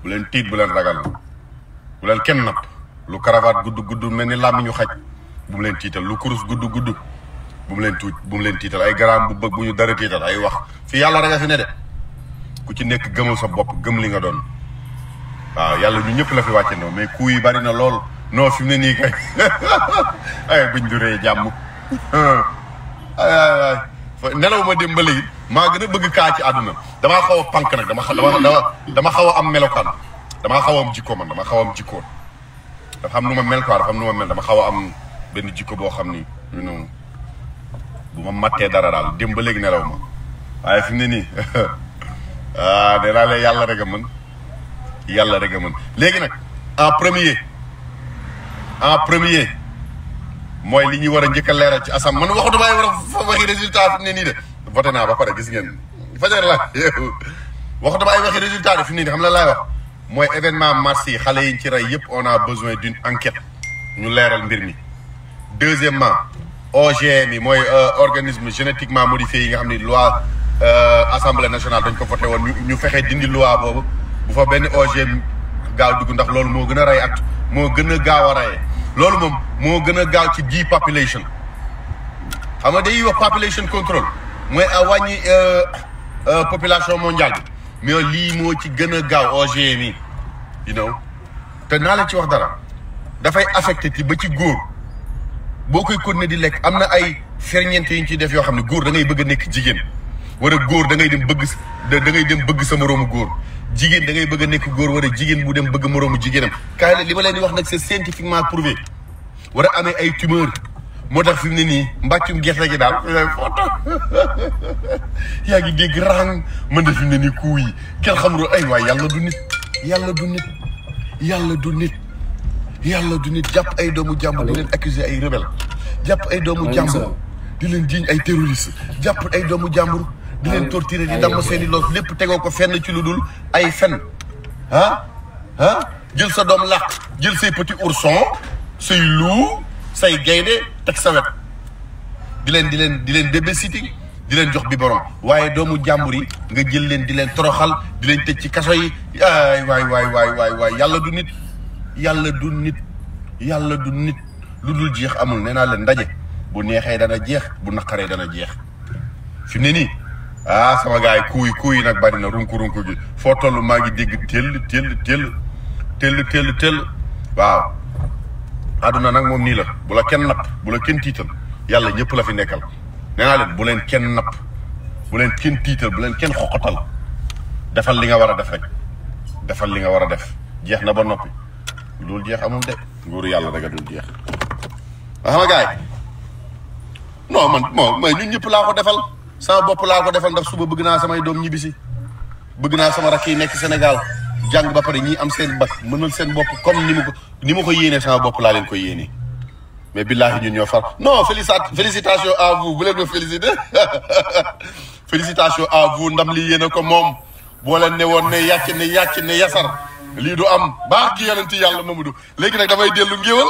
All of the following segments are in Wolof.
bu leen tiit bu leen ragal bu leen kenn napp lu cravate gudd gudd mel ni làmmiñu xaj bu mu leen tiital lu kurus gudd gudd bu mu leen tuut bu mu leen tiital ay garaam bu bëgg bu ñu dara tiital ay wax fi yàlla rek a fi ne de ku ci nekk gëmal sa bopp gëm li nga doon waaw yàlla ñu ñëpp la fi wàcce ndoo mais ku yi bari na lool non fi mu ne nii kay ay buñ duree jàmm ay ay ay nelaw ma dem ba léegi maa gën a bëgg kaa ci àdduna damaa xaw a pànk nag dama xa- dama dama dama xaw a am melokaan damaa xaw a am jikko man dama xaw a am jikko dafa am nu ma mel quoi dafa am nu ma mel dama xaw a am benn jikko boo xam ni you know bu ma mattee dara daal dem ba léegi nelaw ma waaye fi mu ne nii ah nee naa leen yàlla rek a mën yàlla rek a mën léegi nag en premier en premier mooy li ñuy war a njëkk a leeral ci asam man waxu damay war a waxi résultat fi mu ne nii de voté naa ba pare gis ngeen fajar la waxu damay waxi résultat de fi mu ne nii xam la laay wax mooy événement mars yi xale yi ci rey yëpp on a besoin d'une enquête ñu leeral mbir mi deuxièmement OGM yi mooy organisme génétiquement modifié yi nga xam ni loi assemblée nationale dañ ko voté woon ñu ñu fexe dindi loi boobu bu fa benn OGM gaaw dugg ndax loolu moo gën a rey at moo gën a gaaw a reyee loolu moom moo gën a gaaw ci ji population xam nga day wax population control mooy a wàññi population mondiale bi mais lii moo ci gën a gaaw OGM yi you know te naa la ci wax dara dafay affecté ti ba ci góor boo koy continuer di lekk am na ay ferñeent yi ñu ciy def yoo xam ne góor da ngay bëgg a nekk jigéen wala góor da ngay dem bëgg da ngay dem bëgg sa moroomu góor jigéen da ngay bëgg a nekk góor wala jigéen bu dem bëgg moroomu jigéenam kaay la li ma leen di wax nag c'est scientifiquement prouvé war a amee ay tumeur moo tax fi mu ne nii mbàccum gerte gi daal foto yaa ngi dégg rang mën na fi mu ne nii kuu yi kenn xamul ay waay yàlla du nit yàlla du nit yàlla du nit yàlla du nit jàpp ay doomu jàmbur di leen accuser ay rebelle jàpp ay doomu jàmbur di leen jiiñ ay terroriste jàpp ay doomu jàmbur di leen torturer di damm seeni loos lépp tegoo ko fenn ci lu dul ay fen ah ah jël sa doom làq jël say petit ourson say loup say gaynde teg sa wet di leen di leen di leen débbe sitting di leen jox biberon waaye doomu jàmbur yi nga jël leen di leen toroxal di leen tëj ci kaso yi ay waay waay waay waay waay yàlla du nit yàlla du nit yàlla du nit lu dul jeex amul nee naa leen ndaje bu neexee dana jeex bu naqaree dana jeex fi mu ne nii ah sama gars yi kuuy kuuy nag bari na runku runku gi foo toll maa ngi dégg tell tell tell tell tell tell waaw àdduna nag moom nii la bu la kenn napp bu la kenn tiital yàlla ñëpp la fi nekkal nee naa leen bu leen kenn napp bu leen kenn tiital bu leen kenn xoqatal defal li nga war a def rek defal li nga war a def jeex na ba noppi loolu jeex amul de nguuru yàlla rek a dul jeex wax nga gars yi non man bon mais ñun ñëpp laa ko defal sama bopp laa ko defal ndax suba bëgg naa samay doom ñibbisi bëgg naa sama rakk yi nekk Sénégal jàng ba pare ñii am seen bac mënal seen bopp comme ni mu ko ni ma ko yéenee sama bopp laa leen ko yéenee mais billaahi ñun ñoo far non félicita félicitations à vous bu leen ma félicité félicitations à vous ndam li yéene ko moom boo leen ne woon ne yàcc ne yàcc ne yasar lii du am baax gi yonenti yàlla Mamadou léegi nag damay dellu ngéwal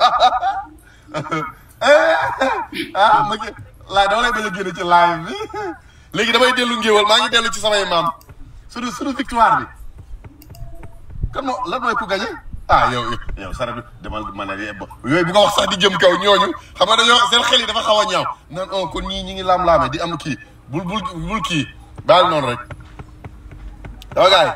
ah ma laa dama lay bañ a génne ci live bi léegi damay dellu ngéwal maa ngi dellu ci samay maam suñu suñu victoire bi kan moo lan mooy ku gagné ah yow yow sara bi demal ma ne yooyu bu ko wax sax di jëm kaw ñooñu xam nga dañoo seen xel yi dafa xaw a ñaaw nan on kon ñii ñi ngi laam-laame di am kii bul bul bul kii baal noonu rek dama gaay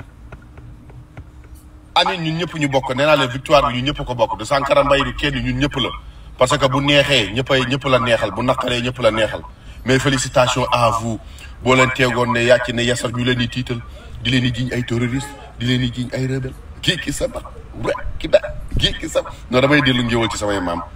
amin ñun ñëpp ñu bokk nee naa leen victoire bi ñun ñëpp ko bokk du Sankara Mbaye du kenn ñun ñëpp la parce que bu neexee ñëppay ñëpp la neexal bu naqaree ñëpp la neexal mais félicitations à vous boo leen teegoon ne yàcc ne yasar ñu leen di tiital di leen di jiñ ay terroriste di leen di jiñ ay rebelle kii ki sama rek ki da kii ki sama non damay dellu ngéwal ci samay maam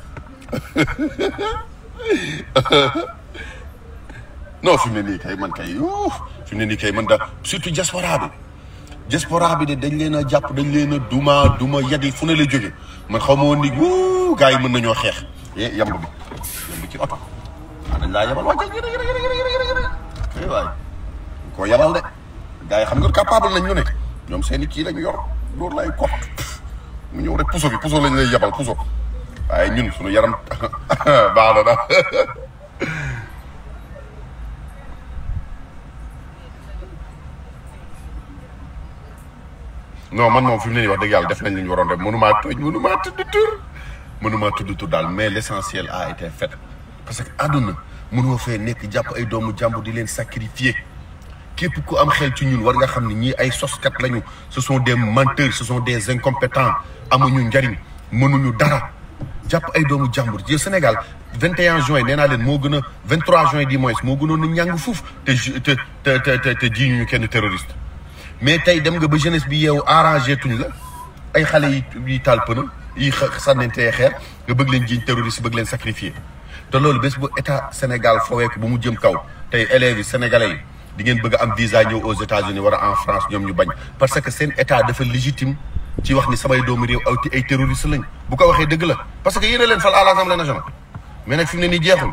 non fi mu ne nii kay man kay fi mu ne nii kay man da surtout diaspora bi diaspora bi de dañ leen a jàpp dañ leen a duma duma yadi fu ne la jóge man xaw ma woon ni wuu gars yi mën nañoo xeex eh yamb bi yamb ci oto ah dañ laa yabal wàccal yërë yërë yërë yërë yërë yërë waay koo yabal de gars yi xam nga capable nañ ñu ne ñoom seen i kii lañ yor loolu lay kot mu ñëw rek puso bi puso lañ lay yabal puso waaye ñun suñu yaram baax na daal non man moom fi mu ne nii wax dëgg yàlla def nañ li ñu waroon def mënumaa tooñ mënumaa tudd tur mënumaa tudd tur daal mais l' essentiel a été fait parce que àdduna mënoo fee nekk jàpp ay doomu jàmbur di leen sacrifier képp ku am xel ci ñun war nga xam ne ñii ay soskat lañu ce sont des menteurs ce sont des incompétents amuñu njariñ mënuñu dara jàpp ay doomu jàmbur ji Sénégal 21 juin nee naa leen moo gën a 23 juin du moins moo gënoon a ñàng fuuf te ju te te te te ji ñu kenn terroriste. mais tey dem nga ba jeunesse bi yeewu arrangé tuñ la ay xale yi yi taal pëna yi sànnentee xeer nga bëgg leen jiiñ terroriste bëgg leen sacrifier te loolu bés bu état Sénégal foowee ko bu mu jëm kaw tey élèves yi sénégalais yi di ngeen bëgg a am visa ñëw aux États-Unis war a en France ñoom ñu bañ parce que seen état dafa légitime ci wax ni samay doomu réew aw ay terroriste lañ bu ko waxee dëgg la parce que yéen a leen fal à l'Assemblée nationale mais nag fi mu ne nii jeexul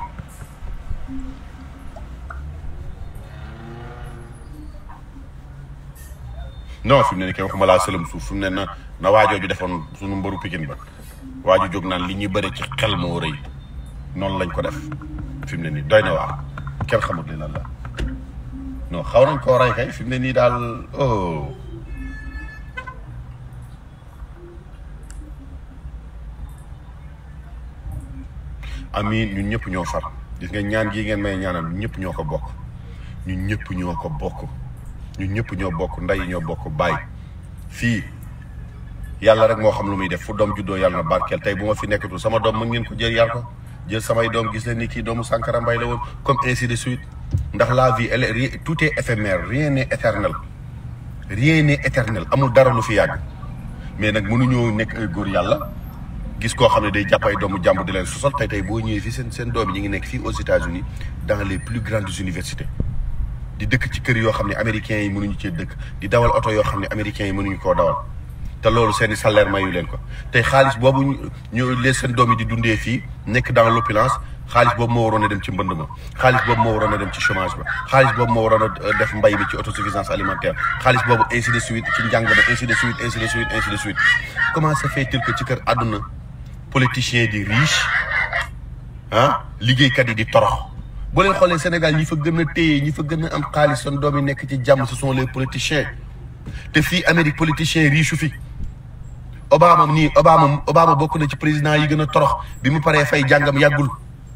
non fi mu ne nii kay waxuma laa sëlëm suuf fi mu ne na na waajoo ju defoon suñu mbaru pikin ba waaju jóg naan li ñuy bëri ci xel moo rëy noonu lañ ko def fi mu ne nii doy na waar kenn xamut li lan la non xaw nañ koo rey kay fi mu ne nii daal oh amiin ñun ñëpp ñoo far gis nga ñaan gii ngeen may ñaanal ñun ñëpp ñoo ko bokk ñun ñëpp ñoo ko bokk ñun ñëpp ñoo bokk ndey ñoo bokk baay fii yàlla rek moo xam lu muy def fu doom juddoo yàlla na barkeel tey bu ma fi nekkatul sama doom mën ngeen ko jël yar ko jël samay doom gis leen ni kii doomu Sankara Mbaye la woon comme ainsi de suite ndax la vie elle est tout est éphémère rien n'est éternel rien n'est éternel amul dara lu fi yàgg mais nag mënuñoo nekk ay góor yàlla gis koo xam ne day jàpp ay doomu jàmbur di leen sosal tey tey boo ñëwee fii seen seen doom yi ñu ngi nekk fii aux États-Unis dans les plus grandes universités di dëkk ci kër yoo xam ne américains yi mënuñu cee dëkk di dawal oto yoo xam ne américains yi mënuñu koo dawal te loolu seen i salaire mayu leen ko tey xaalis boobu ñu leen seen doom yi di dundee fii nekk dans l'opulence xaalis boobu moo waroon a dem ci mbënd ma xaalis boobu moo waroon a dem ci chômage ba xaalis boobu moo waroon a def mbay mi ci autosuffisance alimentaire xaalis boobu ainsi de suite ci njàng ba ainsi de suite ainsi de suite ainsi de suite comment se fait-il que ci kër àdduna politiciens di riche ah liggéeykat yi di torox boo leen xoolee Sénégal ñi fa gën a téye ñi fa gën a am xaalis seen doom yi nekk ci jàmm ce sont les politiciens te fii Amérique politicien riche fi Obama nii Obama Obama bokk na ci président yi gën a torox bi mu paree fay jàngam yàggul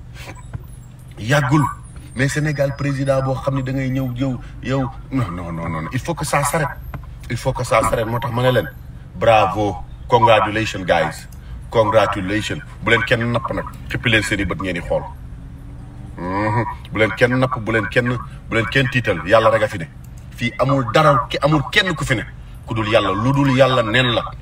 yàggul mais Sénégal président boo xam ne da ngay ñëw yow yow non non non non il faut que ça s'arrête il faut que ça s'arrête moo tax ma ne leen bravo congratulations guys congratulations bu leen kenn napp nag xippi leen seen i bët ngeen di xool bu leen kenn napp bu leen kenn bu leen kenn tiital yàlla rek a fi ne fii amul dara ki amul kenn ku fi ne ku dul yàlla lu dul yàlla nen la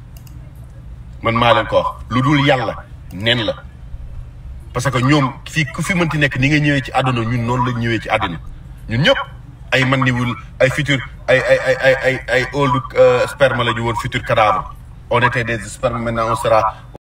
man maa leen ko wax lu dul yàlla nen la parce que ñoom fii ku fi mënti nekk ni nga ñëwee ci àdduna ñun noonu la ñëwee ci àdduna ñun ñëpp ay man niwul ay futur ay ay ay ay ay ay old sperme la ñu woon futur cadavre on était des spermes maintenant on sera